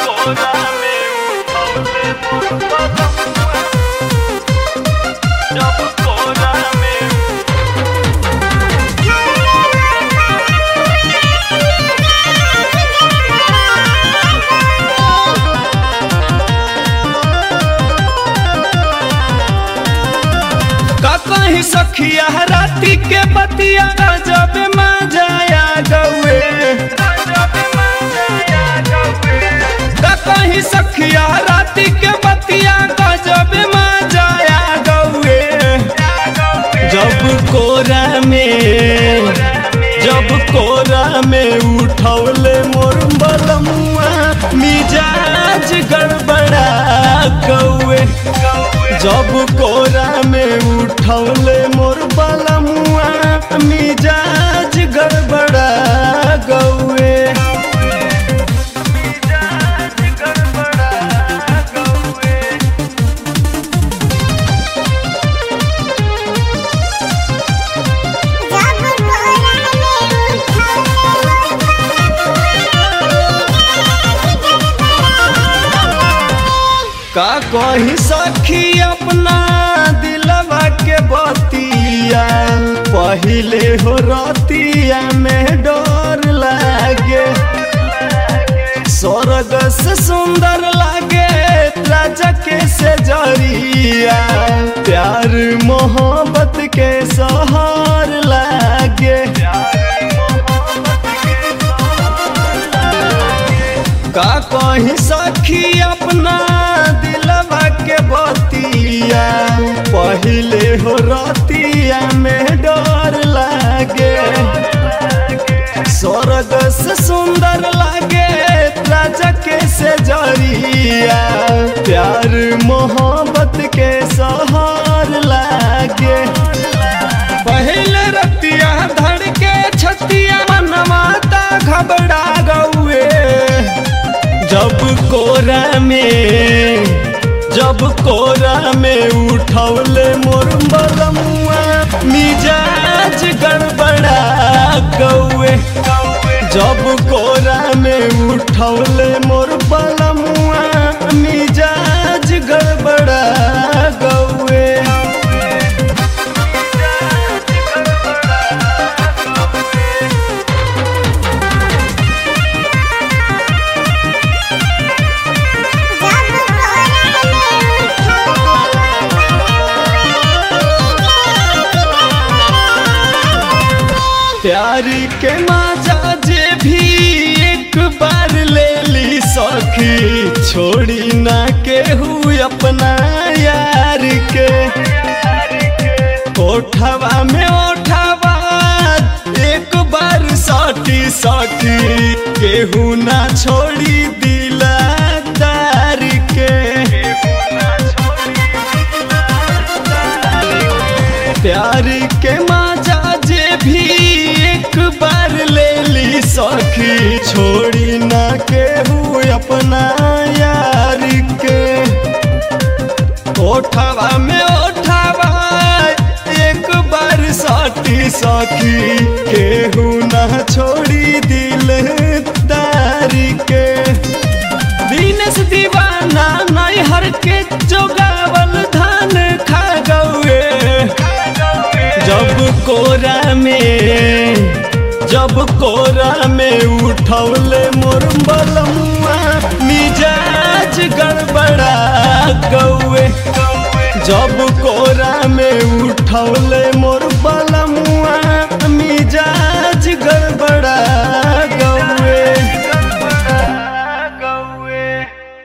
कोरा में उठौले मोर बलमुआ जब कोरा में का कहीं सखिया राती के बतिया जब मजाया गौए जब मजाया गौए का कहीं सखिया राती के बतिया जब मजाया गौए जब कोरा में जब कोरा में उठौले मोर बलमुआ मिजाज गड़बड़ा कौए जब कोरा में उठौले मोर बलमुआ मिजाज गड़बड़ा गौए मिजाज गड़बड़ा गौए का कही सखी अपना दिलवा के बतिया पहिले हो रतिया में डर लागे स्वर्ग से सुंदर लागे राजा के से जरिया प्यार मोहब्बत के सहार लागे का कहीं सखी अपना दिलवा के बतिया पहिले हो रतिया में डर लागे स्वर्ग से सुंदर लागे राजा के से जरिया प्यार मोहब्बत के सहार लागे पहले रतिया धड़ के छतिया मनमाता घबरा गौए जब कोरा में जब कोरा में उठौले मोर बलमुआ मिजाज गड़बड़ा गौए जब कोरा में उठौले मोर बलमुआ मिजाज गड़बड़ा गौए प्यार के माजा जे भी एक बार ले ली सखी छोड़ी ना केहू अपना यार के ओठवा में ओठवा एक बार सटी सटी केहू ना छोड़ी दिला तार के प्यार के माजा जे भी एक बार ले ली सखी छोड़ी ना केहू अपना यार के ओठवा में ओठवा एक बार सटी सखी केहू ना छोड़ी दिल तारी के दीनेश दीवाना नैहर के जोगावल धान खा गौए जब कोरा में जब कोरा में उठौले मोर बलमुआ मिजाज गड़बड़ा गौए जब कोरा में उठौले